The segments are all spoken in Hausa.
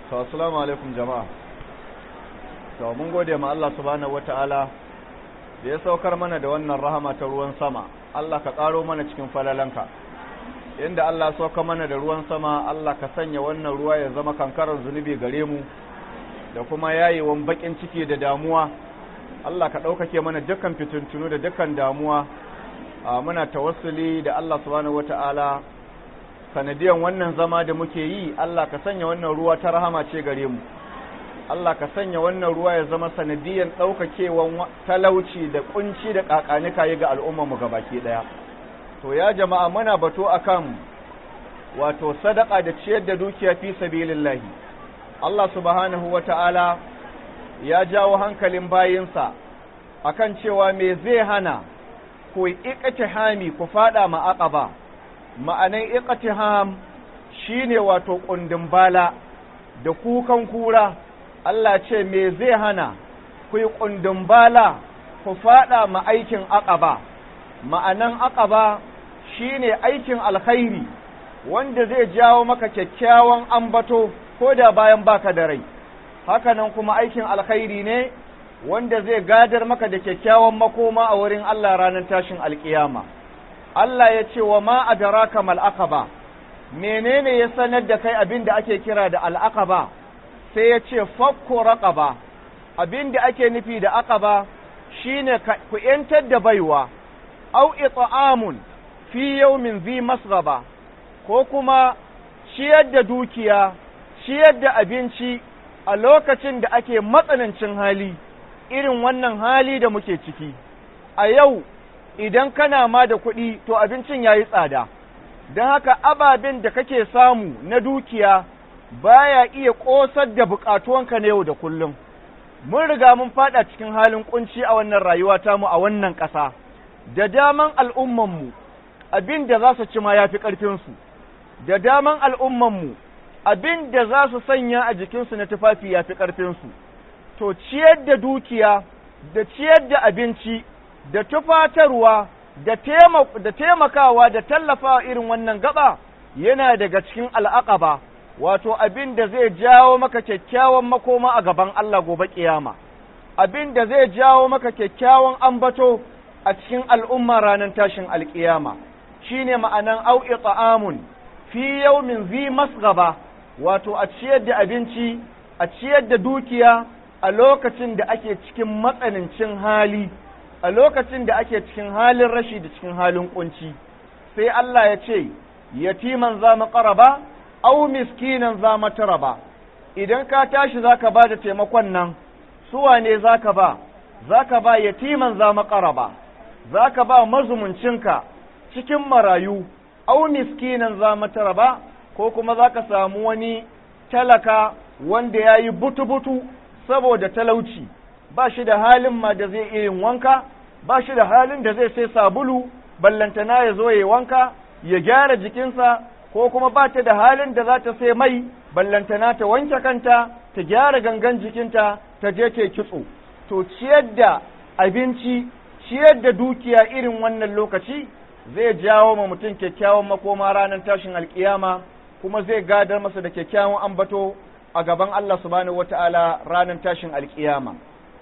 to assalamu alaikum jama'a to mun gode ma Allah subhanahu wataala da ya saukar mana da wannan rahama ta ruwan sama Allah ka karo mana cikin falalanka inda Allah ya sauka mana da ruwan sama Allah ka sanya wannan ruwa ya zama kankarar zunubi gare mu da kuma yayewan bakin ciki da damuwa Allah ka ɗaukake mana dukkan fitintunu da dukkan damuwa muna tawassuli da Allah subhanahu wataala sanadiyan wannan zama da muke yi Allah ka sanya wannan ruwa ta rahama ce gare mu Allah ka sanya wannan ruwa ya zama sanadiyan ɗaukakewan talauci da kunci da ƙaƙanika yi ga al'ummarmu gabaki ɗaya to ya jama'a muna bato akan wato sadaka da ciyar da dukiya fi sabilillahi Allah subhanahu wata'ala ya jawo hankalin bayinsa akan cewa me zai hana ku iqtihami ku fada ma aqaba ma'anan iqtiham shine wato kundin bala da kukan kura Allah ce me zai hana ku yi kundin bala ku fada ma aikin aqaba ma'anan aqaba shine aikin alkhairi wanda zai jawo maka kyakkyawan ambato ko da bayan baka da rai hakanan kuma aikin alkhairi ne wanda zai gadar maka da kyakkyawan makoma a wurin Allah ranar tashin alkiyama Allah ya ce wa ma adraka mal aqaba menene ya sanar da kai abin da ake kira da al aqaba sai ya ce fakku raqaba abin da ake nufi da aqaba shine ku yantar da baiwa au it'amun fi yawmin zi masghaba ko kuma ciyar da dukiya ciyar da abinci a lokacin da ake matsanancin hali irin wannan hali da muke ciki a yau idan kana ma da kuɗi to abincin ya yi tsada don haka ababen da kake samu na dukiya baya iya ƙosar da buƙatuwanka na yau da kullum mun riga mun faɗa cikin halin ƙunci a wannan rayuwa tamu a wannan ƙasa da daman al'ummanmu abin da za su ci ma ya fi ƙarfinsu da daman al'ummanmu abin da za su sanya a jikinsu na tufafi ya fi ƙarfinsu to ciyar da dukiya da ciyar da abinci da tufatarwa da taimakawa da tallafawa irin wannan gaba yana daga cikin al'aqaba wato abin da zai jawo maka kyakkyawan makoma a gaban Allah gobe kiyama abin da zai jawo maka kyakkyawan ambato a cikin al'umma ranar tashin alkiyama shine ma'anan au'i ta'amun fi yawmin zi masgaba wato a ciyar da abinci a ciyar da dukiya a lokacin da ake cikin matsanancin hali a lokacin da ake cikin halin rashi da cikin halin kunci sai Allah ya ce yatiman za mu qaraba aw miskinan za mu taraba idan ka tashi zaka ba da taimakon nan su wane zaka ba zaka ba yatiman za mu qaraba zaka ba mazumuncinka cikin marayu aw miskinan za mu taraba ko kuma zaka samu wani talaka wanda yayi butu-butu saboda talauci ba shi da halin ma da zai iya yin wanka ba shi da halin da zai sai sabulu ballantana ya zo ya wanka ya gyara jikinsa ko kuma ba ta da halin da za ta sai mai ballantana ta wanke kanta ta gyara gangan jikinta ta je ta kitso to ciyar da abinci ciyar da dukiya irin wannan lokaci zai jawo ma mutum kyakkyawan makoma ranar tashin alkiyama kuma zai gadar masa da kyakkyawan ambato a gaban Allah subhanahu wata'ala ranar tashin alkiyama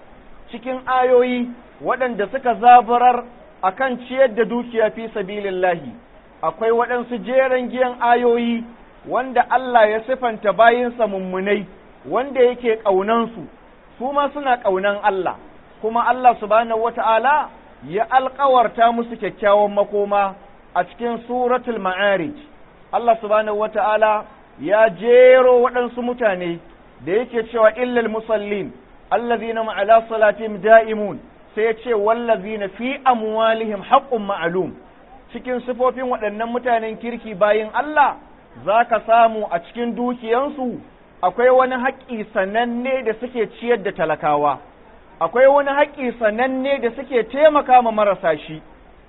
cikin ayoyi waɗanda suka zaburar akan ciyar da dukiya fi sabilillahi akwai waɗansu jeren giyan ayoyi wanda Allah ya sifanta bayinsa mummunai wanda yake ƙaunansu su ma suna ƙaunan Allah kuma Allah subhanahu wata'ala ya alƙawarta musu kyakkyawan makoma a cikin suratul ma'arij Allah subhanahu wata'ala ya jero waɗansu mutane da yake cewa illal musallin allazina ma'ala salatihim da'imun sai ya ce wallazina fi amwalihim haqqun ma'lum cikin sifofin waɗannan mutanen kirki bayin Allah za ka samu a cikin dukiyansu akwai wani haƙƙi sananne da suke ciyar da talakawa akwai wani haƙƙi sananne da suke taimaka ma marasa shi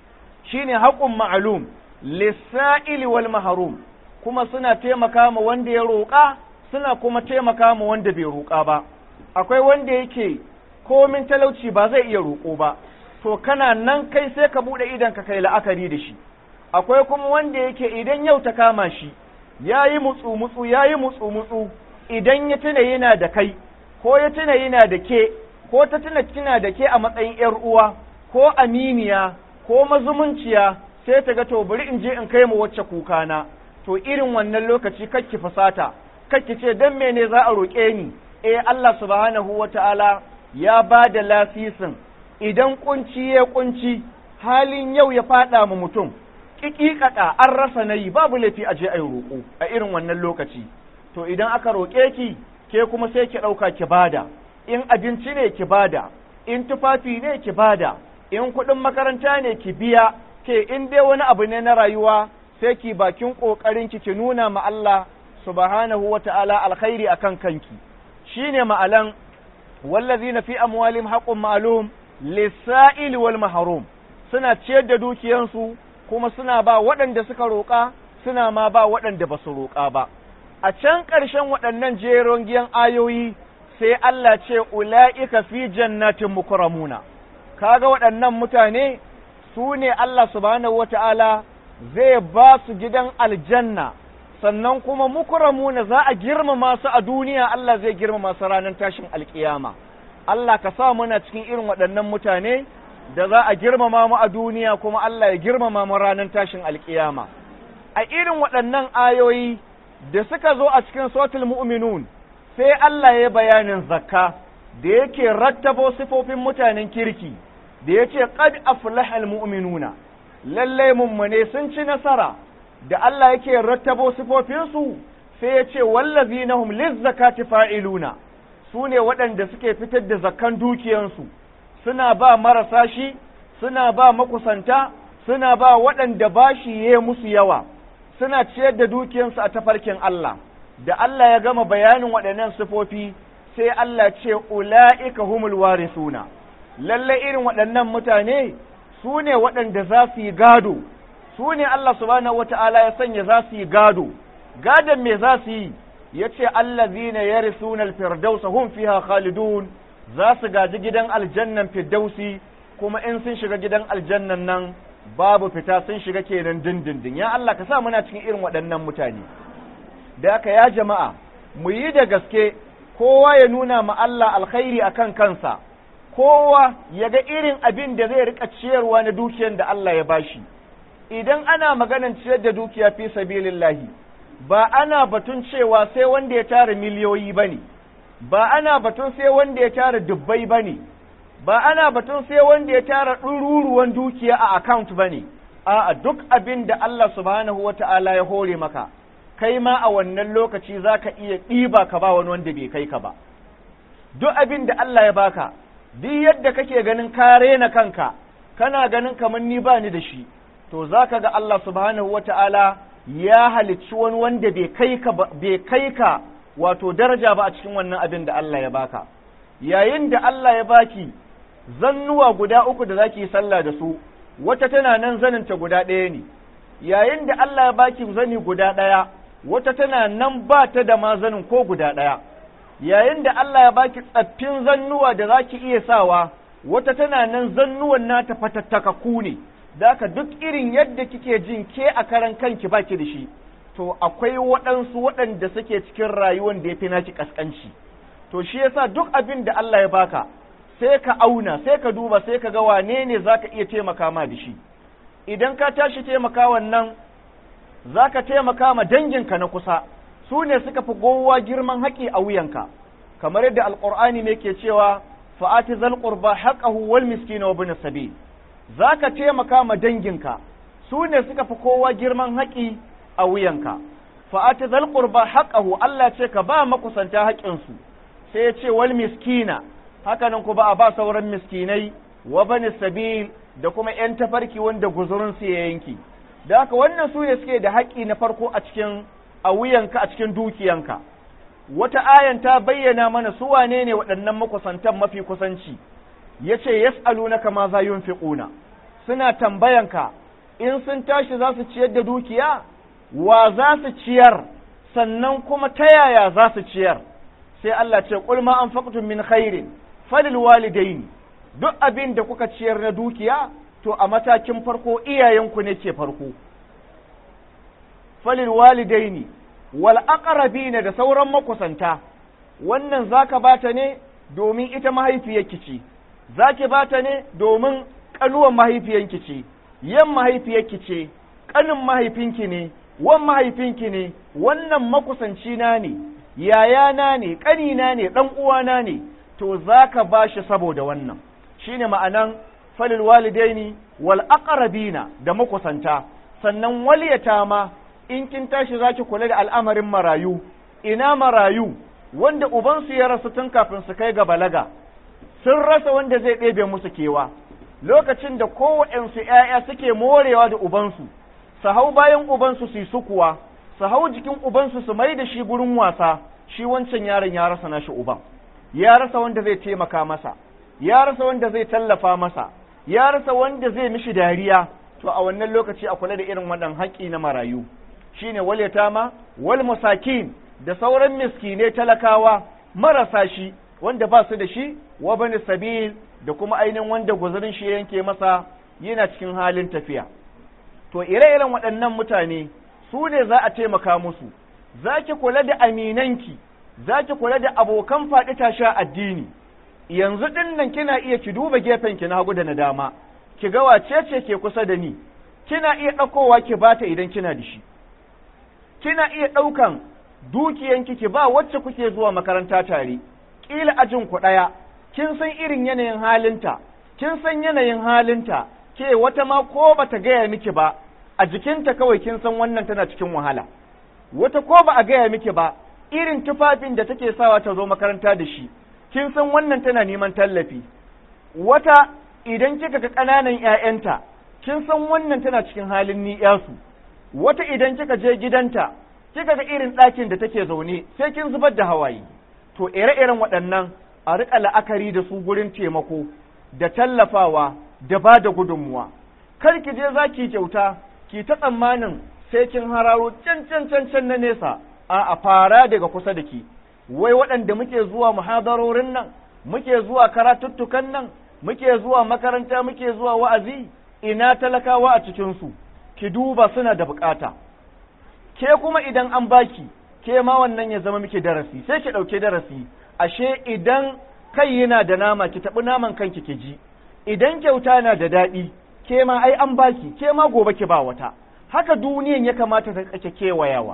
shine haƙƙun ma'lum lissa'ili wal mahrum kuma suna taimaka ma wanda ya roƙa suna kuma taimaka ma wanda bai roƙa ba akwai wanda yake komin talauci ba zai iya roƙo ba to kana nan kai sai ka buɗe idan ka kai la'akari da shi akwai kuma wanda yake idan yau ta kama shi ya yi mutsu-mutsu ya yi mutsu-mutsu idan ya tuna yana da kai ko ya tuna yana da ke ko ta tuna kina da ke a matsayin ‘yar uwa ko aminiya ko mazumunciya sai ta ga to bari in je in kai mu wacce kukana to irin wannan lokaci kakki fasata kakki ce dan mene za a roƙe ni eh Allah subhanahu wata'ala ya ba da lasisin idan kunci ya kunci halin yau ya fada mu mutum kikikaka an rasa nayi babu laifi a je a yi roƙo a irin wannan lokaci to idan aka roƙe ki ke kuma sai ki ɗauka ki bada in abinci ne ki bada in tufafi ne ki bada in kuɗin makaranta ne ki biya ke in dai wani abu ne na rayuwa sai ki bakin ƙoƙarin ki ki nuna ma Allah subhanahu wa ta'ala alkhairi akan kanki shine ma'alan wallazina fi amwalihim haqqun ma'lum lis-sa'ili wal mahrum suna ciyar da dukiyansu kuma suna ba waɗanda suka roƙa suna ma ba waɗanda ba su roƙa ba a can ƙarshen waɗannan jeron giyan ayoyi sai Allah ce ula'ika fi jannatin mukramuna kaga waɗannan mutane su ne Allah subhanahu wata'ala zai ba su gidan aljanna sannan kuma mukramuna za a girmama su a duniya Allah zai girmama su ranar tashin alkiyama Allah ka sa muna cikin irin waɗannan mutane da za a girmama mu a duniya kuma Allah ya girmama mu ranar tashin alkiyama a irin waɗannan ayoyi da suka zo a cikin sotul mu'minun sai Allah ya bayanin zakka da yake rattabo sifofin mutanen kirki da ya ce qad aflahal mu'minuna lallai mummune sun ci nasara da Allah yake rattabo sifofinsu sai ya ce wallazina hum lizzakati fa'iluna su ne waɗanda suke fitar da zakkan dukiyansu suna ba marasa shi suna ba makusanta suna ba waɗanda bashi ya musu yawa suna ciyar da dukiyansu a tafarkin Allah da Allah ya gama bayanin waɗannan sifofi sai Allah ce ula'ika humul warisuna lalle irin waɗannan mutane su ne waɗanda za su yi gado su ne Allah subhanahu wata'ala ya sanya za su yi gado gadon me za su yi ya ce allazina yarisuna alfirdausa hum fiha khalidun za su gaji gidan aljannan firdausi kuma in sun shiga gidan aljannan nan babu fita sun shiga kenan dindindin ya Allah ka sa muna cikin irin waɗannan mutane da haka ya jama'a mu yi da gaske kowa ya nuna ma Allah alkhairi akan kansa kowa ya ga irin abin da zai rika ciyarwa na dukiyar da Allah ya bashi idan ana maganan ciyar da dukiya fi sabilillahi ba ana batun cewa sai wanda ya tara miliyoyi bane ba ana batun sai wanda ya tara dubbai bane ba ana batun sai wanda ya tara ɗururuwan dukiya a account bane a'a duk abin da Allah subhanahu wata'ala ya hore maka kai ma a wannan lokaci za ka iya ɗiba ka ba wani wanda bai kai ka ba duk abin da Allah ya baka duk yadda kake ganin ka rena kanka kana ganin kamar ni ba ni da shi to za ka ga Allah subhanahu wata'ala ya halicci wani wanda bai kai ka bai kai ka wato daraja ba a cikin wannan abin da Allah ya baka yayin da Allah ya baki zannuwa guda uku da zaki yi sallah da su wata tana nan zaninta guda ɗaya ne yayin da Allah ya baki zani guda ɗaya wata tana nan ba ta da mazanin ko guda ɗaya yayin da Allah ya baki tsaffin zannuwa da za ki iya sawa wata tana nan zannuwan nata fatattakaku ne da haka duk irin yadda kike jin ke a karan kanki baki da shi to akwai waɗansu waɗanda suke cikin rayuwan da ya fi naki ƙasƙanci to shi yasa duk abin da Allah ya baka sai ka auna sai ka duba sai ka ga wane ne za ka iya taimaka ma da shi idan ka tashi taimaka wannan za ka taimaka ma danginka na kusa su ne suka fi gowa girman haƙi a wuyanka kamar yadda alƙur'ani ne ke cewa fa'ati zal qurba haqqahu wal miskina wa ibn sabil za ka taimaka ma danginka su ne suka fi kowa girman haƙi a wuyanka fa'ati zal qurba haqqahu Allah ce ka ba makusanta haƙinsu sai ya ce wal miskina hakanan ku ba a ba sauran miskinai wa bani sabil da kuma ‘yan tafarki wanda guzurinsu ya yanki, da haka wannan su ne suke da haƙƙi na farko a cikin a wuyanka a cikin dukiyanka. Wata ayan ta bayyana mana su wane ne waɗannan makusantan mafi kusanci, ya ce, Yas'alunaka ma za yunfiquna suna tambayanka in sun tashi za su ciyar da dukiya, wa za su ciyar, sannan kuma ta yaya za su ciyar, sai Allah ce, Qul ma anfaqtum min khairin, falil walidaini duk abin da kuka ciyar na dukiya to a matakin farko iyayenku ne ke farko falil walidaini wal aqrabina da sauran makusanta wannan zaka bata ne domin ita mahaifiyarki ce zaki bata ne domin kanuwan mahaifiyanki ce yan mahaifiyarki ce kanin mahaifinki ne wan mahaifinki ne wannan makusanci na ne yayana ne ƙanina ne ɗan uwana ne to zaka bashi saboda wannan shine ma'anan falil walidaini wal aqrabina da makusanta sannan waliyata ma in kin tashi zaki kula da al'amarin marayu ina marayu wanda ubansu ya rasu tun kafin su kai ga balaga sun rasa wanda zai ɗebe musu kewa lokacin da kowaɗansu ‘ya'ya suke morewa da ubansu su hau bayan ubansu su yi sukuwa su hau jikin ubansu su mai da shi gurin wasa shi wancan yaron ya rasa nashi uban ya rasa wanda zai taimaka masa ya rasa wanda zai tallafa masa ya rasa wanda zai mishi dariya to a wannan lokaci a kula da irin wannan haƙƙi na marayu shine wal yatama wal masakin da sauran miskine talakawa marasa shi wanda ba su da shi wa bani sabil da kuma ainihin wanda guzurin shi yanke masa yana cikin halin tafiya to ire-iren waɗannan mutane su ne za a taimaka musu za ki kula da aminanki za ki kula da abokan faɗi tasha addini yanzu ɗin nan kina iya ki duba gefen ki na hagu da na dama ki ga wace ce ke kusa da ni kina iya ɗaukowa ki bata idan kina da shi kina iya ɗaukan dukiyanki ki ba wacce kuke zuwa makaranta tare ƙila ajin ku ɗaya kin san irin yanayin halinta kin san yanayin halinta ke wata ma ko bata gaya miki ba a jikinta kawai kin san wannan tana cikin wahala wata ko ba a gaya miki ba irin tufafin da take sawa ta zo makaranta da shi kin san wannan tana neman tallafi wata idan kika ga ƙananan ƴaƴanta kin san wannan tana cikin halin ni'yasu wata idan kika je gidanta kika ga irin ɗakin da take zaune sai kin zubar da hawaye to ire-iren waɗannan a riƙa la'akari da su gurin taimako da tallafawa da ba da gudunmuwa kar ki je za ki kyauta ki ta tsammanin sai kin hararo can can can can na nesa a a fara daga kusa da ki wai waɗanda muke zuwa muhadarorin nan muke zuwa karatuttukan nan muke zuwa makaranta muke zuwa wa'azi ina talakawa a cikinsu ki duba suna da bukata ke kuma idan an baki ke ma wannan ya zama miki darasi sai ki ɗauke darasi ashe idan kai yana da nama ki taɓi naman kanki ki ji idan kyauta na da daɗi ke ma ai an baki ke ma gobe ki ba wata haka duniyan ya kamata ta kake kewayawa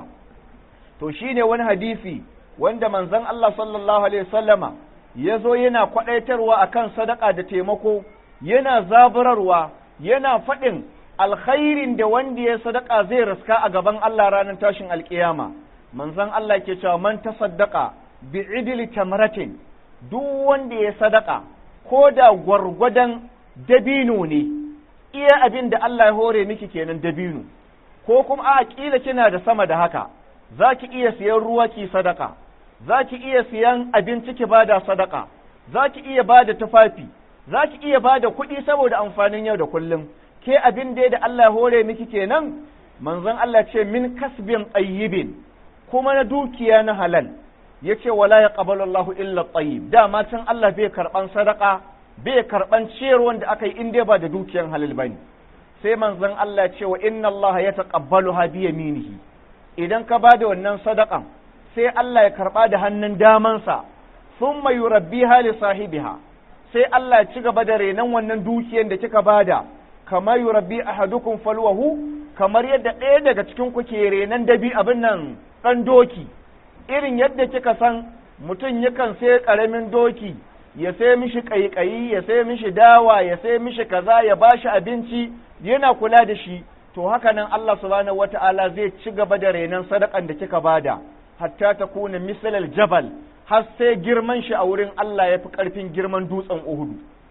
to shine wani hadisi wanda manzon Allah sallallahu alaihi wasallama ya zo yana kwaɗaitarwa akan sadaka da taimako yana zaburarwa yana faɗin alkhairin da wanda ya sadaka zai raska a gaban Allah ranar tashin alkiyama manzon Allah ke cewa man tasaddaqa bi idli tamratin duk wanda ya sadaka ko da gwargwadon dabino ne iya abin da Allah ya hore miki kenan dabino ko kuma a kila kina da sama da haka za ki iya siyan ruwa ki sadaka za ki iya siyan abinci ki bada sadaka za ki iya bada tufafi za ki iya bada kuɗi saboda amfanin yau da kullum ke abin da da Allah ya hore miki kenan manzon Allah ce min kasbin tayyibin kuma na dukiya na halal yace wala yaqbalu Allahu illa tayyib dama can Allah bai karban sadaka bai karban ciyarwan da aka yi in dai ba da dukiyan halal bane sai manzon Allah ce wa inna Allah ya taqabbaluha bi yaminihi idan ka bada wannan sadakan sai Allah ya karba da hannun damansa thumma yurabbiha li sahibiha sai Allah ya ci gaba da renon wannan dukiyan da kika bada kama yurabbi ahadukum falwahu kamar yadda ɗaya daga cikin ku ke renon dabi abin nan ɗan doki irin yadda kika san mutum yakan sai ƙaramin doki ya sai mishi ƙaiƙayi ya sai mishi dawa ya sai mishi kaza ya bashi abinci yana kula da shi to haka nan Allah subhanahu wata'ala zai ci gaba da renon sadakan da kika bada hatta ta kuna misalal jabal har sai girman shi a wurin Allah ya fi ƙarfin girman dutsen Uhudu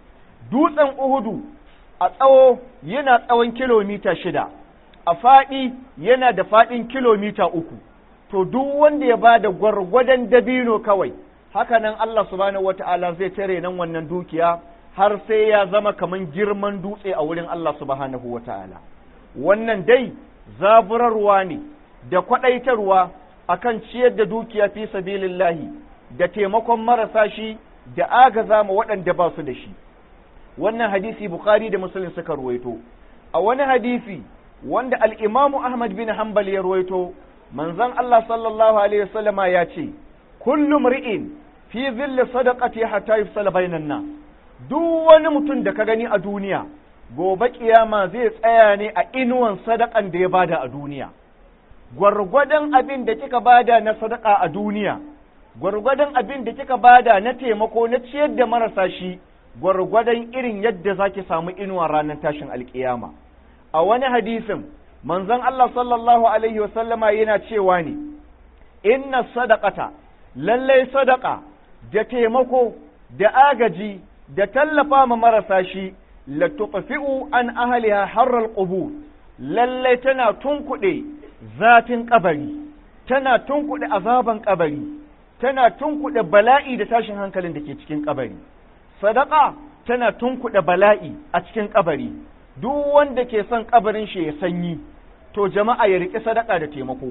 dutsen Uhudu a tsawo yana tsawon kilomita shida a faɗi yana da faɗin kilomita uku to duk wanda ya ba da gwargwadon dabino kawai haka nan Allah subhanahu wata'ala zai tare nan wannan dukiya har sai ya zama kaman girman dutse a wurin Allah subhanahu wata'ala wannan dai zaburarwa ne da kwaɗaitarwa akan ciyar da dukiya fi sabilillahi da taimakon marasa shi da agaza ma waɗanda ba su da shi wannan hadisi bukhari da muslim suka ruwaito a wani hadisi wanda al'imamu ahmad bin hanbal ya ruwaito manzon Allah sallallahu alaihi wasallama ya ce kullum ri'in fi zilli sadaqati hatta yufsala bainan nas duk wani mutum da ka gani a duniya gobe kiyama zai tsaya ne a inuwan sadakan da ya bada a duniya gwargwadon abin da kika bada na sadaka a duniya gwargwadon abin da kika bada na taimako na ciyar da marasa shi gwargwadon irin yadda zaki samu inuwa ranar tashin alkiyama a wani hadisin manzon Allah sallallahu alaihi wasallama yana cewa ne inna sadaqata lallai sadaka da taimako da agaji da tallafa ma marasa shi la tutfi'u an ahliha harral qubur lallai tana tunkuɗe zafin kabari tana tunkuɗe azaban kabari tana tunkuɗe bala'i da tashin hankalin da ke cikin kabari sadaka tana tunkuɗe bala'i a cikin kabari duk wanda ke son kabarin shi ya sanyi to jama'a ya riƙe sadaka da taimako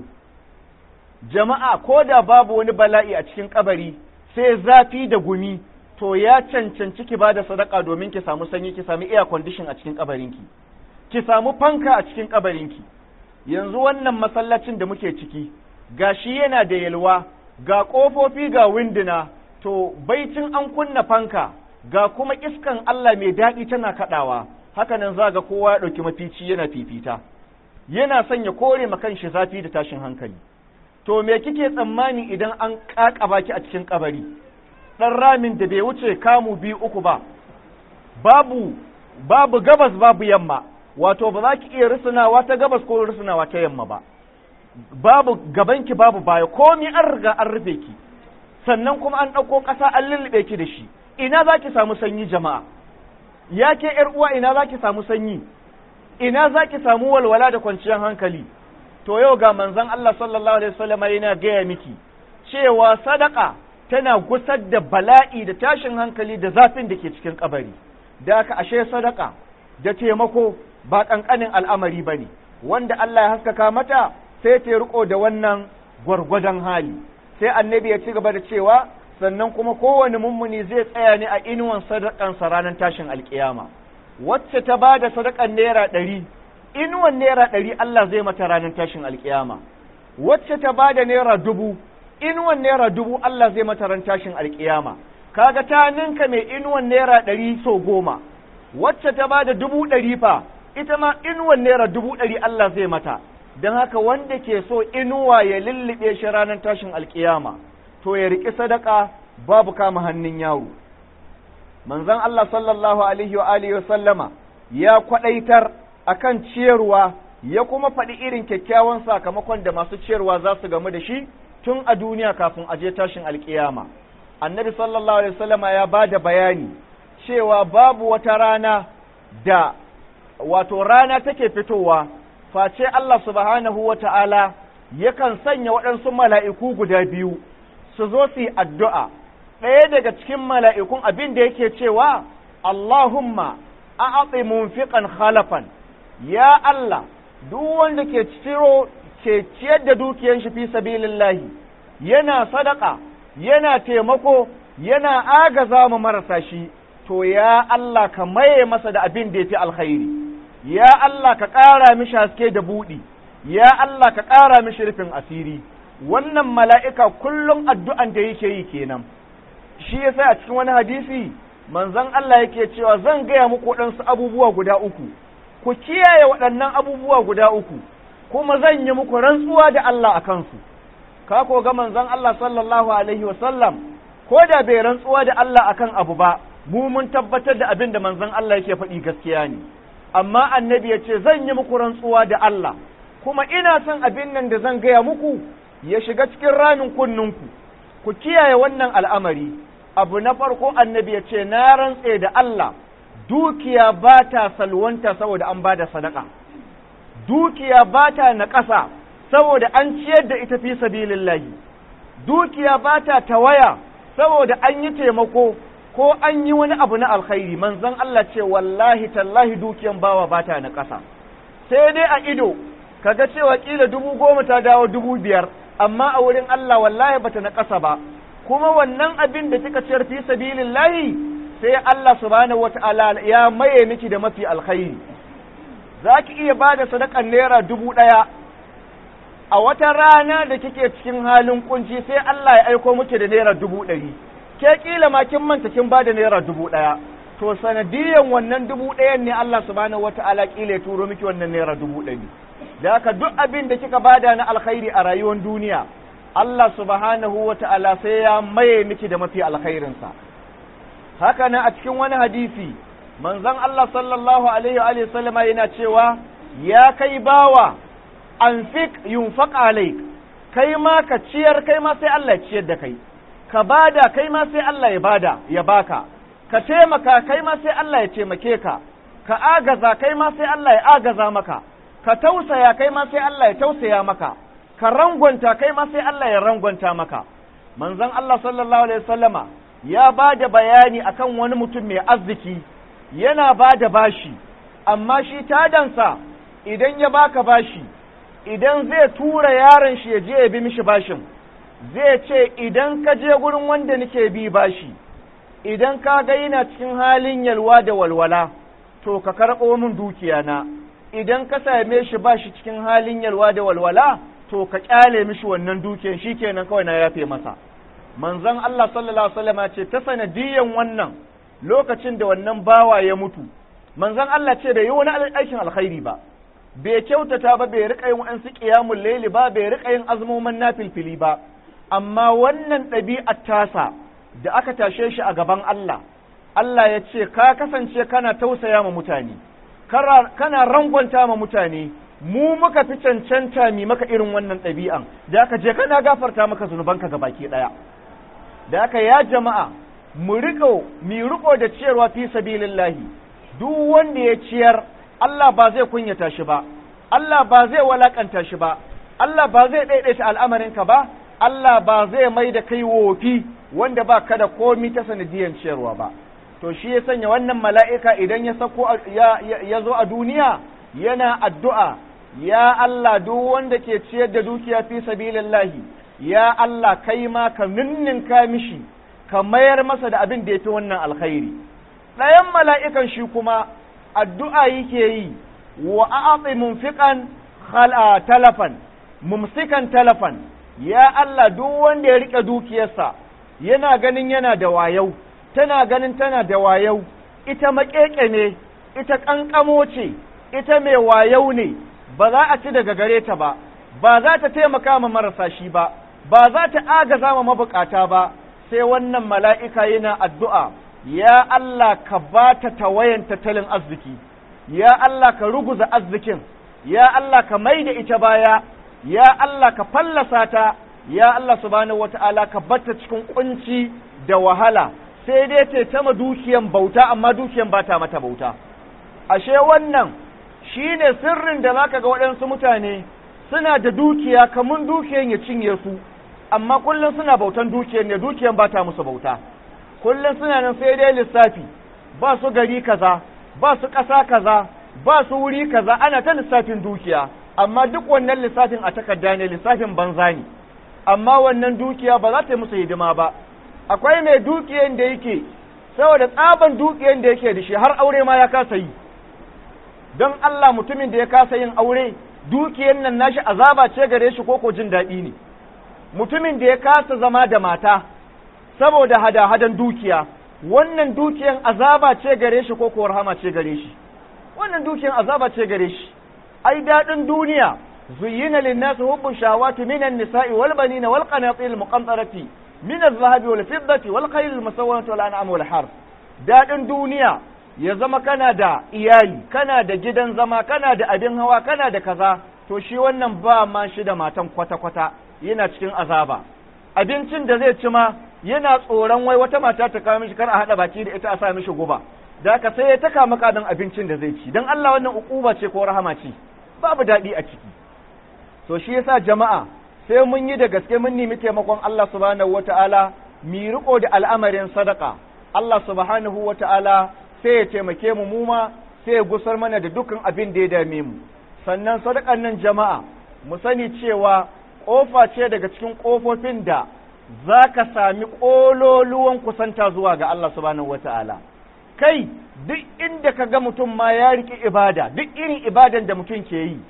jama'a ko da babu wani bala'i a cikin kabari sai zafi da gumi to ya cancanci ki bada sadaka domin ki samu sanyi ki samu air condition a cikin kabarinki ki samu fanka a cikin kabarinki yanzu wannan masallacin da muke ciki gashi yana da yalwa ga ƙofofi ga winduna to baitin an kunna fanka ga kuma iskan Allah mai daɗi tana kaɗawa haka nan za ga kowa ya ɗauki mafici yana fifita yana son ya kore ma kanshi zafi da tashin hankali to me kike tsammani idan an ƙaƙaba ki a cikin kabari ɗan ramin da bai wuce kamu biyu uku ba babu babu gabas babu yamma wato ba za ki iya rusunawa ta gabas ko rusunawa ta yamma ba babu gabanki babu baya komi an riga an rufe ki sannan kuma an ɗauko ƙasa an lullube ki da shi ina za ki samu sanyi jama'a ya ke ’yar uwa ina za ki samu sanyi ina za ki samu walwala da kwanciyar hankali to yau ga manzon Allah sallallahu alaihi wasallam yana gaya miki cewa sadaka tana gusar da bala'i da tashin hankali da zafin da ke cikin kabari da aka ashe sadaka da taimako ba ƙanƙanin al'amari ba ne wanda Allah ya haskaka mata sai ta riko da wannan gwargwadon hali sai annabi ya ci gaba da cewa sannan kuma kowane mummuni zai tsaya ne a inuwan sadakansa ranar tashin alkiyama wacce ta ba da sadakan naira ɗari inuwan naira ɗari Allah zai mata ranar tashin alkiyama wacce ta ba da naira dubu inuwan naira dubu Allah zai mata ran tashin alkiyama kaga ta ninka mai inuwan naira ɗari so goma wacce ta ba da dubu ɗari fa ita ma inuwan naira dubu ɗari Allah zai mata don haka wanda ke so inuwa ya lullube shi ranar tashin alkiyama to ya riƙi sadaka babu kama hannun yaro manzon Allah sallallahu alaihi wa alihi wa sallama ya kwadaitar akan ciyarwa ya kuma faɗi irin kyakkyawan sakamakon da masu ciyarwa za su gamu da shi tun a duniya kafin a je tashin alkiyama annabi sallallahu alaihi wasallama ya ba da bayani cewa babu wata rana da wato rana take fitowa face Allah subhanahu wa ta'ala yakan sanya waɗansu mala'iku guda biyu su zo su yi addu'a ɗaya daga cikin mala'ikun abin da yake cewa Allahumma a'aɓe munfiƙan khalafan ya Allah duk wanda ke ciro ke ciyar da dukiyar shi fi sabilillahi yana sadaka yana taimako yana agaza mu marasa shi to ya Allah ka maye masa da abin da ya fi alkhairi ya Allah ka ƙara mishi haske da buɗi ya Allah ka ƙara mishi rufin asiri wannan mala'ika kullum addu'an da yake yi kenan shi yasa a cikin wani hadisi manzon Allah yake cewa zan gaya muku waɗansu abubuwa guda uku ku kiyaye waɗannan abubuwa guda uku kuma zan yi muku rantsuwa da Allah a kansu ka ko ga manzon Allah sallallahu alaihi wasallam ko da bai rantsuwa da Allah akan abu ba mu mun tabbatar da abin da manzon Allah yake faɗi gaskiya ne amma annabi ya ce zan yi muku rantsuwa da Allah kuma ina son abin nan da zan gaya muku ya shiga cikin ramin kunninku ku kiyaye wannan al'amari abu na farko annabi ya ce na rantse da Allah dukiya ba ta salwanta saboda an ba da sadaka dukiya ba ta naƙasa saboda an ciyar da ita fi sabilillahi dukiya ba ta tawaya saboda an yi taimako ko an yi wani abu na alkhairi manzon Allah ce wallahi tallahi dukiyan bawa ba ta naƙasa sai dai a ido kaga cewa kila dubu goma ta dawo dubu biyar amma a wurin Allah wallahi bata naƙasa ba kuma wannan abin da kika ciyar fi sabilillahi sai Allah subhanahu wata'ala ya maye miki da mafi alkhairi za ki iya ba da sadakan naira dubu ɗaya a wata rana da kike cikin halin kunci sai Allah ya aiko miki da naira dubu ɗari ke kila ma kin manta kin bada naira dubu ɗaya to sanadiyan wannan dubu ɗayan ne Allah subhanahu wata'ala kila ya turo miki wannan naira dubu ɗari da haka duk abin da kika bada na alkhairi a rayuwar duniya Allah subhanahu wata'ala sai ya maye miki da mafi alkhairinsa haka nan a cikin wani hadisi manzon Allah sallallahu alaihi wa sallama yana cewa ya kai bawa anfik yunfaq alaik kai ma ka ciyar kai ma sai Allah ya ciyar da kai ka bada kai ma sai Allah ya bada ya baka ka taimaka kai ma sai Allah ya taimake ka ka agaza kai ma sai Allah ya agaza maka ka tausaya kai ma sai Allah ya tausaya maka ka rangwanta kai ma sai Allah ya rangwanta maka manzon Allah sallallahu alaihi wasallama ya bada bayani akan wani mutum mai arziki yana bada bashi amma shi tadansa idan ya baka bashi idan zai tura yaron shi ya je ya bi mishi bashin zai ce idan ka je gurin wanda nake bi bashi idan ka ga yana cikin halin yalwa da walwala to ka karɓo min dukiya na idan ka same shi ba shi cikin halin yalwa da walwala to ka kyale mishi wannan dukiyar shikenan kawai na yafe masa manzon Allah sallallahu alaihi wasallam ce ta sanadiyan wannan lokacin da wannan bawa ya mutu manzon Allah ce bai yi wani aikin alkhairi ba bai kyautata ba bai rika yin wa'ansu qiyamul layli ba bai rika yin azumomin nafilfili ba amma wannan ɗabi'ar tasa da aka tashe shi a gaban Allah Allah ya ce ka kasance kana tausaya ma mutane kana rangwanta ma mutane mu muka fi cancanta mi maka irin wannan ɗabi'an da aka je kana gafarta maka zunubanka ga baki ɗaya da aka ya jama'a mu riko mi riko da ciyarwa fi sabilillahi duk wanda ya ciyar Allah ba zai kunyata shi ba Allah ba zai walakanta shi ba Allah ba zai daidaita al'amarinka ba Allah ba zai mai da kai wofi wanda ba ka da komi ta sanadiyan ciyarwa ba to shi ya sanya wannan mala'ika idan ya sako ya zo a duniya yana addu'a ya Allah duk wanda ke ciyar da dukiya fi sabilillahi ya Allah kai ma ka ninninka mishi ka mayar masa da abin da ya fi wannan alkhairi ɗayan mala'ikan shi kuma addu'a yake yi wa a'atsi mumfiqan khala talafan mumsikan talafan ya Allah duk wanda ya rike dukiyarsa yana ganin yana da wayau tana ganin tana da wayau ita maƙeƙe ne ita ƙanƙamo ce ita mai wayau ne ba za a ci daga gare ta ba ba za ta taimaka ma marasa shi ba ba za ta agaza ma mabukata ba sai wannan mala'ika yana addu'a ya Allah ka ba ta tawayan tattalin arziki ya Allah ka ruguza arzikin ya Allah ka mai da ita baya ya Allah ka fallasa ta ya Allah subhanahu wata'ala ka batta cikin kunci da wahala sai dai ce ta ma dukiyan bauta amma dukiyan ba ta mata bauta ashe wannan shine sirrin da zaka ga waɗansu mutane suna da dukiya kamun dukiyan ya cinye su amma kullum suna bautan dukiyan ne dukiyan ba ta musu bauta kullum suna nan sai dai lissafi ba su gari kaza ba su ƙasa kaza ba su wuri kaza ana ta lissafin dukiya amma duk wannan lissafin a takarda ne lissafin banza ne amma wannan dukiya ba za ta yi musu hidima ba akwai mai dukiyan da yake saboda tsaban dukiyan da yake da shi har aure ma ya kasa yi don Allah mutumin da ya kasa yin aure dukiyan nan nashi azaba ce gare shi ko jin daɗi ne mutumin da ya kasa zama da mata saboda hada-hadan dukiya wannan dukiyan azaba ce gare shi ko rahama ce gare shi wannan dukiyan azaba ce gare shi ai daɗin duniya زين للناس حب الشهوات من النساء والبنين والقناطير المقنطرة من الذهب والفضة والخيل المسومة والأنعام والحرث daɗin duniya ya zama kana da iyali kana da gidan zama kana da abin hawa kana da kaza to shi wannan ba ma shi da matan kwata-kwata yana cikin azaba abincin da zai ci ma yana tsoron wai wata mata ta kawo mishi kar a haɗa baki da ita a sa mishi guba da haka sai ya taka maka don abincin da zai ci don Allah wannan ukuba ce ko rahama ce babu daɗi a ciki to shi yasa jama'a sai mun yi da gaske mun nemi taimakon Allah subhanahu wata'ala mi riko da al'amarin sadaka Allah subhanahu wata'ala sai ya taimake mu mu ma sai ya gusar mana da dukkan abin da ya dame mu sannan sadakan nan jama'a mu sani cewa kofa ce daga cikin kofofin da za ka sami ƙololuwan kusanta zuwa ga Allah subhanahu wata'ala kai duk inda ka ga mutum ma ya riƙi ibada duk irin ibadan da mutum ke yi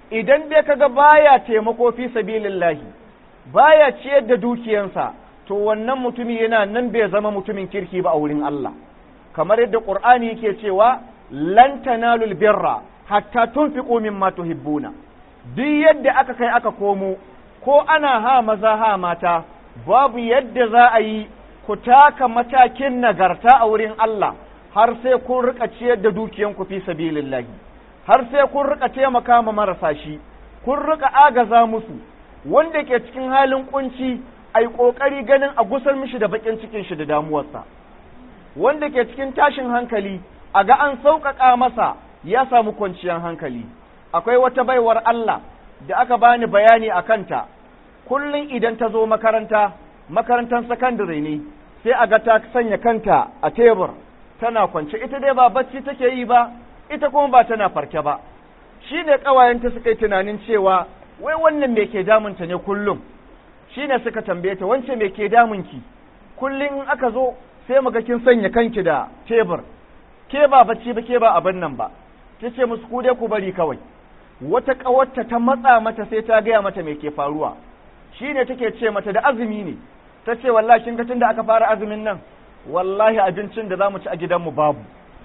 idan dai kaga baya taimako fi sabilillahi baya ciyar da dukiyansa to wannan mutumi yana nan bai zama mutumin kirki ba a wurin Allah kamar yadda Qur'ani yake cewa lan tanalul birra hatta tunfiqu mimma tuhibbuna duk yadda aka kai aka komo ko ana ha maza ha mata babu yadda za a yi ku taka matakin nagarta a wurin Allah har sai kun rika ciyar da dukiyanku fi sabilillahi har sai kun rika taimaka ma marasa shi kun rika agaza musu wanda ke cikin halin kunci ai kokari ganin a gusar mishi da bakin cikin shi da damuwarsa wanda ke cikin tashin hankali a ga an sauƙaƙa masa ya samu kwanciyar hankali akwai wata baiwar Allah da aka bani bayani a kanta kullum idan ta zo makaranta makarantar sakandare ne sai a ga ta sanya kanta a tebur tana kwance ita dai ba bacci take yi ba ita kuma ba tana farke ba shi ne ƙawayenta suka yi tunanin cewa wai wannan me ke damunta ne kullum shi ne suka tambaye ta wance me ke damunki kullum in aka zo sai muga kin sanya kanki da tebur ke ba bacci ba ke ba abin nan ba ta ce musu ku dai ku bari kawai wata ƙawarta ta matsa mata sai ta gaya mata me ke faruwa shi ne take ce mata da azumi ne ta ce wallahi kin ga tunda aka fara azumin nan wallahi abincin da za mu ci a gidanmu babu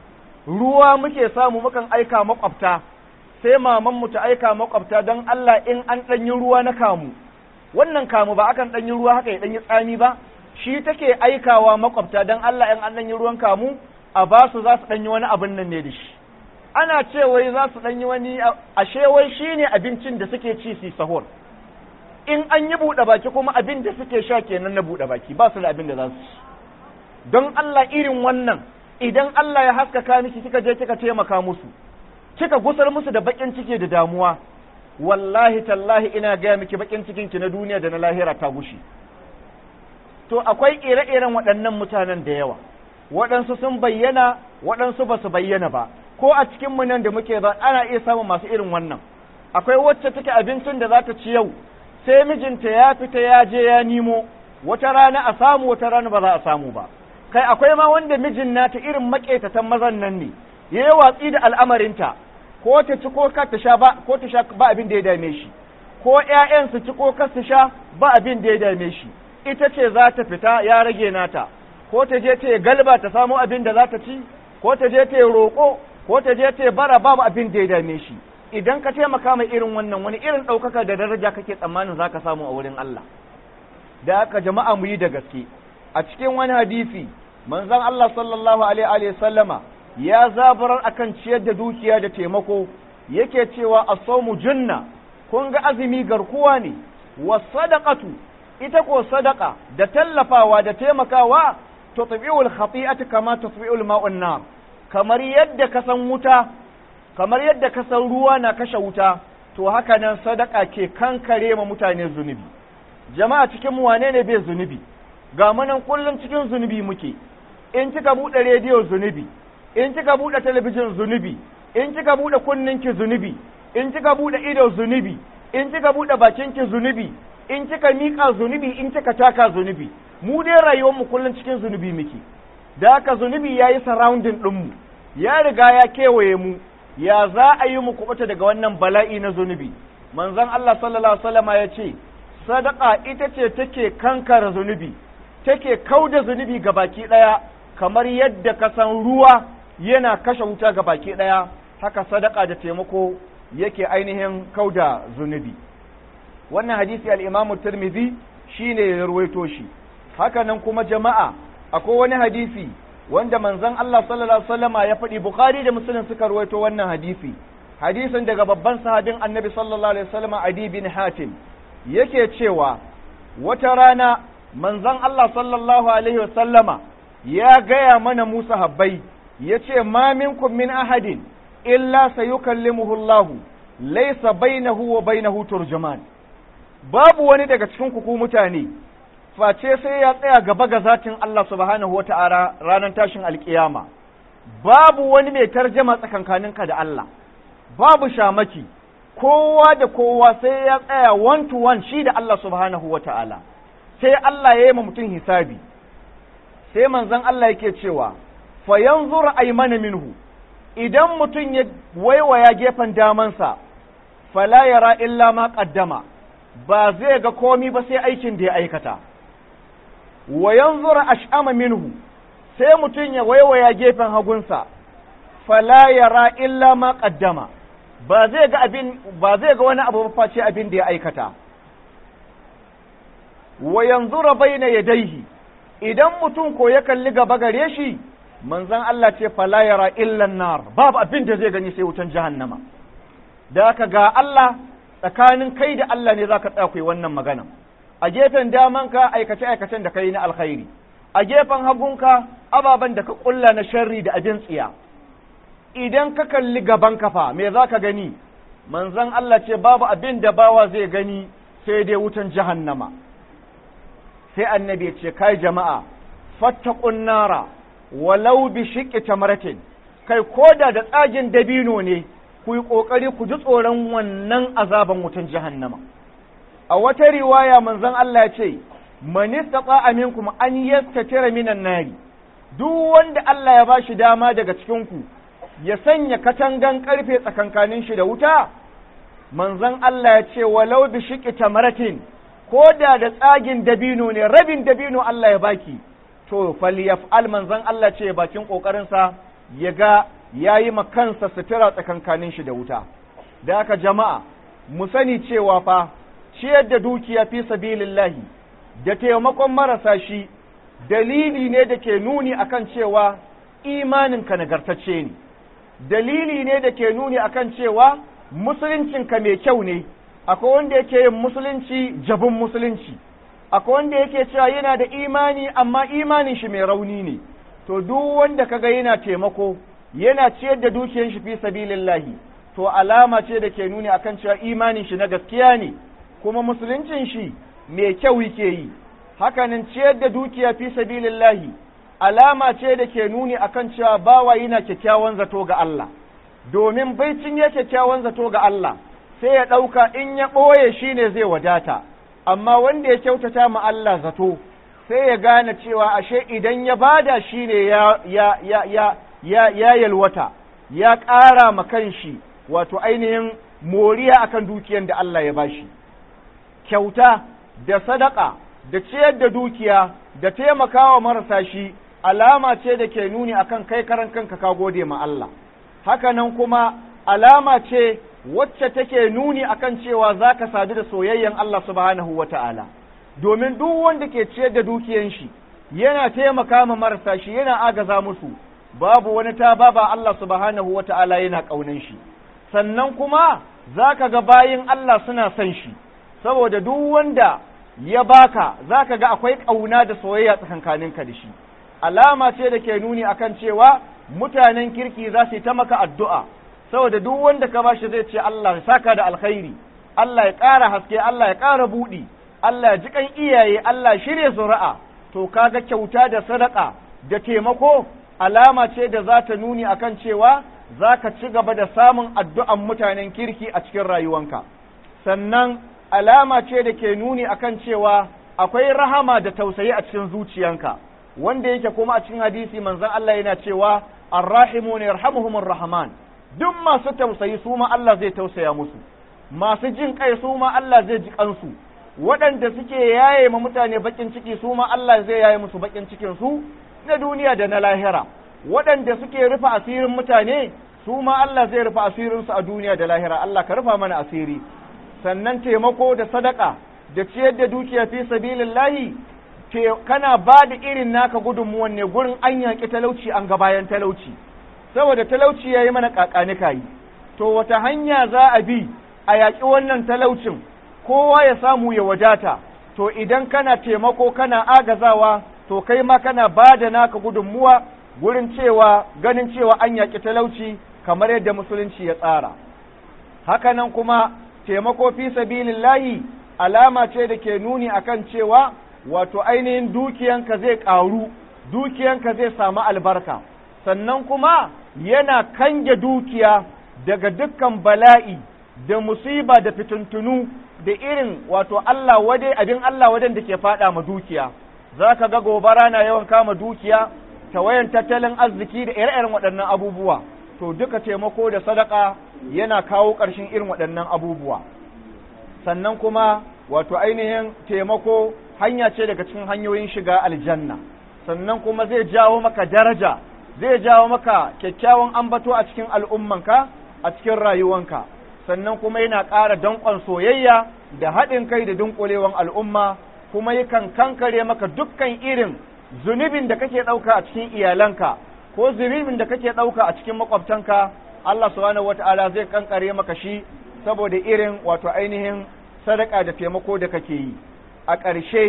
ruwa muke samu mukan aika makwabta sai mamanmu ta aika makwabta don Allah in an ɗanyi ruwa na kamu wannan kamu ba akan ɗanyi ruwa haka ya ɗanyi tsami ba shi take aikawa makwabta don Allah in an ɗanyi ruwan kamu a ba su za su ɗanyi wani abin nan ne da shi ana ce wai za su ɗanyi wani ashe wai shi ne abincin da suke ci su sahur in an yi buɗe baki kuma abin da suke sha kenan na buɗe baki ba su da abin da za su ci don Allah irin wannan idan Allah ya haskaka miki kika je kika taimaka musu kika gusar musu da bakin ciki da damuwa wallahi tallahi ina gaya miki bakin cikin ki na duniya da na lahira ta gushi to akwai ire-iren waɗannan mutanen da yawa waɗansu sun bayyana waɗansu ba su bayyana ba ko a cikin mu nan da muke ba ana iya samun masu irin wannan akwai wacce take abincin da za ta ci yau sai mijinta ya fita ya je ya nimo wata rana a samu wata rana ba za a samu ba kai akwai ma wanda mijin nata irin maƙetatan mazan nan ne ya yi watsi da al'amarinta ko ta ci ko ka ta sha ba ko ta sha ba abin da ya dame shi ko ƴaƴan su ci ko ka su sha ba abin da ya dame shi ita ce za ta fita ya rage nata ko ta je ta galba ta samu abin da za ta ci ko ta je ta roƙo ko ta je ta bara babu abin da ya dame shi idan ka taimaka mai irin wannan wani irin ɗaukaka da daraja kake tsammanin za ka samu a wurin Allah da haka jama'a mu yi da gaske a cikin wani hadisi manzon Allah sallallahu alaihi wa sallama ya zabarar akan ciyar da dukiya da taimako yake cewa as-sawmu junna kun ga azumi garkuwa ne wa sadaqatu ita ko sadaqa da tallafawa da taimakawa tutbi'ul khati'ati kama tutbi'ul ma'un nar kamar yadda ka san wuta kamar yadda ka san ruwa na kashe wuta to haka nan sadaka ke kankare ma mutane zunubi jama'a cikin mu wane ne bai zunubi ga munan kullum cikin zunubi muke in kika buɗe rediyo zunubi in kika buɗe talabijin zunubi in kika buɗe kunninki zunubi in kika buɗe ido zunubi in kika buɗe bakinki zunubi in kika miƙa zunubi in kika taka zunubi mu dai rayuwar mu kullum cikin zunubi muke da haka zunubi ya yi surrounding ɗinmu ya riga ya kewaye mu ya za a yi mu kuɓuta daga wannan bala'i na zunubi manzon Allah sallallahu alaihi wasallama ya ce sadaka ita ce take kankara zunubi take kauda zunubi ga baki ɗaya kamar yadda ka san ruwa yana kashe wuta ga baki ɗaya haka sadaka da taimako yake ainihin kauda zunubi wannan hadisi al-imamu tirmidhi shine ya ruwaito shi haka nan kuma jama'a akwai wani hadisi wanda manzon Allah sallallahu alaihi wasallama ya faɗi bukhari da muslim suka ruwaito wannan hadisi hadisin daga babban sahabin annabi sallallahu alaihi wasallama adi bin hatim yake cewa wata rana manzon Allah sallallahu alaihi wasallama ya gaya mana Musa habbai ya ce ma minkum min ahadin illa sayukallimuhu Allah laysa bainahu wa bainahu turjuman babu wani daga cikin ku mutane face sai ya tsaya gaba ga zatin Allah subhanahu wata'ala ranar tashin alkiyama babu wani mai tarjama tsakankaninka da Allah babu shamaki kowa da kowa sai ya tsaya one to one shi da Allah subhanahu wata'ala sai Allah ya yi ma mutum hisabi sai manzon Allah yake cewa fa yanzur aymana minhu idan mutum ya waiwaya gefen damansa fala yara illa ma qaddama ba zai ga komi ba sai aikin da ya aikata wa yanzura ash'ama minhu sai mutum ya waiwaya gefen hagunsa fala yara illa ma qaddama ba zai ga abin ba zai ga wani abu ba face abin da ya aikata wa yanzura baina yadayhi idan mutum ko ya kalli gaba gare shi manzon Allah ce fala yara illa nar babu abin da zai gani sai wutan jahannama da ka ga Allah tsakanin kai da Allah ne zaka tsaya wannan magana a gefen damanka aikace aikacen da kai na alkhairi a gefen hagunka ababen da ka kulla na sharri da abin tsiya idan ka kalli gaban kafa me zaka gani manzon Allah ce babu abin da bawa zai gani sai dai wutan jahannama sai annabi ya ce kai jama'a fattaqun nara walau bi shiqqi tamratin kai koda da tsagin dabino ne ku yi kokari ku ji tsoron wannan azaban wutan jahannama a wata riwaya manzon Allah ya ce man istata'a minkum an yastatira minan nari duk wanda Allah ya bashi dama daga cikin ku ya sanya katangan karfe tsakankanin shi da wuta manzon Allah ya ce walau bi shiqqi tamratin ko da da tsagin dabino ne rabin dabino Allah ya baki to falyaf'al manzon Allah ce bakin kokarinsa ya ga yayi ma kansa sutura tsakankanin shi da wuta da haka jama'a mu sani cewa fa ciyar da dukiya fi sabilillahi da taimakon marasa shi dalili ne da ke nuni akan cewa imaninka nagartacce ne dalili ne da ke nuni akan cewa musuluncinka mai kyau ne akwai wanda yake yin musulunci jabin musulunci akwai wanda yake cewa yana da imani amma imanin shi mai rauni ne to duk wanda kaga yana taimako yana ciyar da dukiyar shi fi sabilillahi to alama ce da ke nuni akan cewa imanin shi na gaskiya ne kuma musuluncin shi mai kyau yake yi hakanan ciyar da dukiya fi sabilillahi alama ce da ke nuni akan cewa bawa yana kyakkyawan zato ga Allah domin baicin ya kyakkyawan zato ga Allah sai ya ɗauka in ya ɓoye shi ne zai wadata amma wanda ya kyautata ma Allah zato sai ya gane cewa ashe idan ya bada shi ne ya, ya, ya, ya, ya, ya yalwata ya ƙara ma kanshi wato ainihin moriya akan dukiyar da Allah ya bashi kyauta da sadaka da ciyar da dukiya da taimakawa marasa shi alama ce da ke nuni akan kai karan kanka ka gode ma Allah hakanan kuma alama ce wacce take nuni akan cewa za ka sadu da soyayyen Allah subhanahu wa ta'ala, domin duk wanda ke ciyar da dukiyan shi, yana taimaka ma marasa shi yana agaza musu, babu wani ta baba Allah subhanahu wa ta'ala yana ƙaunan shi, sannan kuma za ka ga bayin Allah suna son shi, saboda duk wanda ya baka za ka ga akwai ƙauna da soyayya tsakankaninka da shi. Alama ce da ke nuni akan cewa mutanen kirki za su yi ta maka addu'a. saboda duk wanda ka bashi zai ce Allah ya saka da alkhairi Allah ya ƙara haske Allah ya ƙara buɗi Allah ya jikan iyaye Allah ya shirya zuri'a to kaga kyauta da sadaka da taimako alama ce da za ta nuni akan cewa za ka ci gaba da samun addu'an mutanen kirki a cikin rayuwanka sannan alama ce da ke nuni akan cewa akwai rahama da tausayi a cikin zuciyanka wanda yake kuma a cikin hadisi manzon Allah yana cewa arrahimun yarhamuhumur rahman duk masu tausayi su ma Allah zai tausaya musu masu jin kai su ma Allah zai ji kansu waɗanda suke yaye ma mutane bakin ciki su ma Allah zai yaye musu bakin cikin su na duniya da na lahira waɗanda suke rufe asirin mutane su ma Allah zai rufe asirin su a duniya da lahira Allah ka rufa mana asiri sannan taimako da sadaka da ciyar da dukiya fi sabilillahi kana ba da irin naka gudunmuwan ne gurin an yaƙi talauci an ga bayan talauci saboda talauci ya yi mana ƙaƙanika yi to wata hanya za a bi a yaƙi wannan talaucin kowa ya samu ya wadata to idan kana taimako kana agazawa to kai ma kana ba da naka gudunmuwa gurin cewa ganin cewa an yaƙi talauci kamar yadda musulunci ya tsara hakanan kuma taimako fi sabilillahi alama ce da ke nuni akan cewa wato ainihin dukiyanka zai ƙaru dukiyanka zai samu albarka sannan kuma yana kange dukiya daga dukkan bala'i da musiba da fitintunu da irin wato Allah wade abin Allah waden da ke fada ma dukiya za ka ga gobara na yawan kama dukiya tawayan tattalin arziki da ire-iren waɗannan abubuwa to duka taimako da sadaka yana kawo ƙarshen irin waɗannan abubuwa sannan kuma wato ainihin taimako hanya ce daga cikin hanyoyin shiga aljanna sannan kuma zai jawo maka daraja zai jawo maka kyakkyawan ambato a cikin al'ummanka a cikin rayuwanka sannan kuma yana ƙara danƙon soyayya da haɗin kai da dunƙulewan al'umma kuma yakan kankare maka dukkan irin zunubin da kake ɗauka a cikin iyalanka ko zunubin da kake ɗauka a cikin makwabtanka Allah subhanahu wata'ala zai kankare maka shi saboda irin wato ainihin sadaka da taimako da kake yi a ƙarshe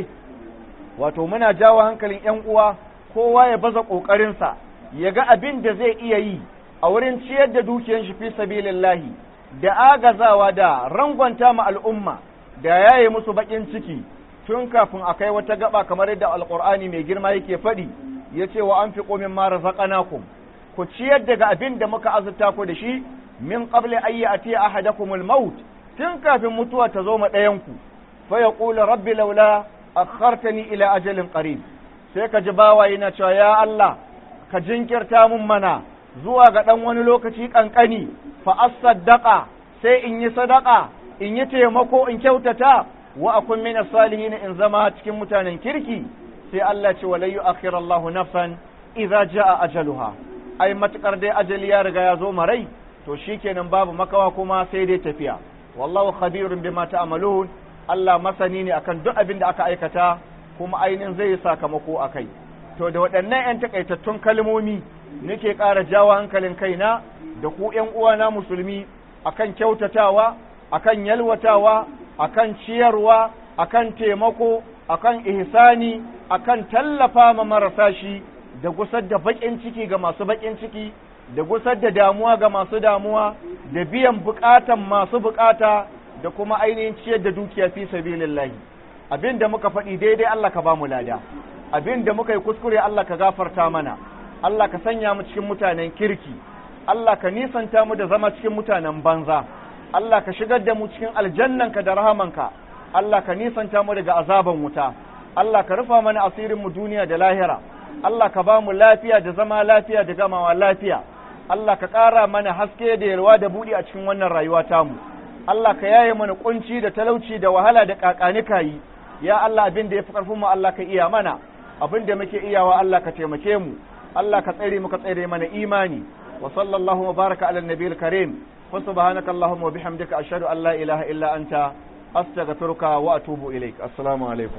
wato muna jawo hankalin ‘yan uwa kowa ya baza ƙoƙarinsa ya ga abin da zai iya yi a wurin ciyar da dukiyar shi fi sabilillahi da agazawa da rangwanta ma al'umma da yaye musu baƙin ciki tun kafin a kai wata gaba kamar yadda alƙur'ani mai girma yake faɗi ya ce wa an fi ƙomin mara zaƙanakum ku ciyar daga abin da muka azurta ku da shi min qabli ayyi ati ahadakumul maut tun kafin mutuwa ta zo ma ɗayanku fa yaqulu rabbi laula akhartani ila ajalin qarib sai ka ji bawa yana cewa ya Allah ka jinkirta mun mana zuwa ga dan wani lokaci kankani fa asaddaqa sai in yi sadaka in yi taimako in kyautata wa akun min salihin in zama cikin mutanen kirki sai Allah ce wala yu'akhiru Allahu nafsan idza jaa ajaluha ai matukar dai ajali ya riga ya zo marai to shikenan babu makawa kuma sai dai tafiya wallahu khabirun bima ta'malun Allah masani ne akan duk abin da aka aikata kuma ainihin zai yi sakamako a kai to da waɗannan 'yan takaitattun kalmomi nake ƙara jawo hankalin kaina da ku 'yan uwana musulmi akan kyautatawa akan yalwatawa akan ciyarwa akan taimako akan ihsani akan tallafa ma marasa shi da gusar da baƙin ciki ga masu baƙin ciki da gusar da damuwa ga masu damuwa da biyan buƙatan masu buƙata da kuma ainihin ciyar da dukiya fi sabilillahi abin da muka faɗi daidai Allah ka ba mu lada abin da muka yi kuskure Allah ka gafarta mana Allah ka sanya mu cikin mutanen kirki Allah ka nisanta mu da zama cikin mutanen banza Allah ka shigar da mu cikin aljannanka da rahamanka Allah ka nisanta mu daga azaban wuta Allah ka rufa mana asirin mu duniya da lahira Allah ka ba mu lafiya da zama lafiya da gamawa lafiya Allah ka ƙara mana haske da yalwa da buɗi a cikin wannan rayuwa tamu Allah ka yaye mana kunci da talauci da wahala da kakanika yi ya Allah abin da ya fi ƙarfin mu Allah ka iya mana abin da muke iyawa Allah ka taimake mu Allah ka tsare mu ka tsare mana imani wa sallallahu wa baraka ala nabiyil karim wa subhanaka allahumma wa bihamdika ashhadu an la ilaha illa anta astaghfiruka wa atubu ilaik assalamu alaikum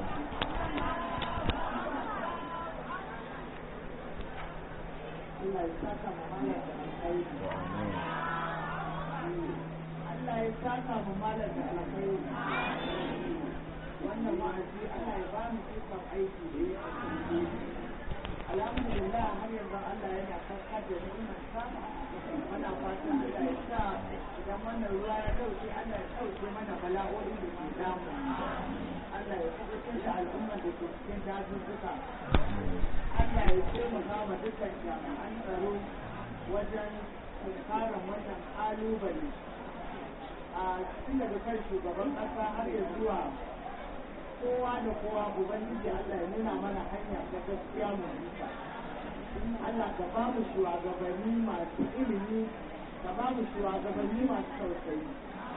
Allah ya saka mu malam da alkhairi wannan wa'azi Allah ya ba mu ikon aiki da ya kasance alhamdulillah har yanzu Allah yana kaskar da ni'imar sa muna fatan Allah ya sa idan wannan ruwa ya dauke Allah ya dauke mana bala'o'i da ke damu Allah ya kubutar da al'ummar da ke cikin dazuzzuka Allah ya taimaka ma dukkan jami'an tsaro wajen tunkarar wannan kalubale a tun daga kan shugaban ƙasa har ya zuwa kowa da kowa ubangiji Allah ya nuna mana hanya ta gaskiya mu bisa Allah ka ba mu shugabanni masu ilimi ka ba mu shugabanni masu tausayi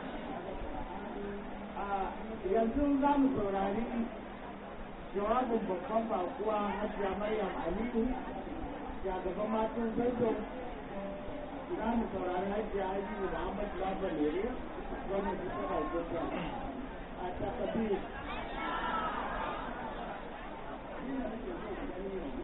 a yanzu za mu saurari jawabin babban bakuwa hajiya maryam aliyu shugaban matan zazzau za mu saurari hajiya hajiyu muhammad labalere wannan su suka a takabir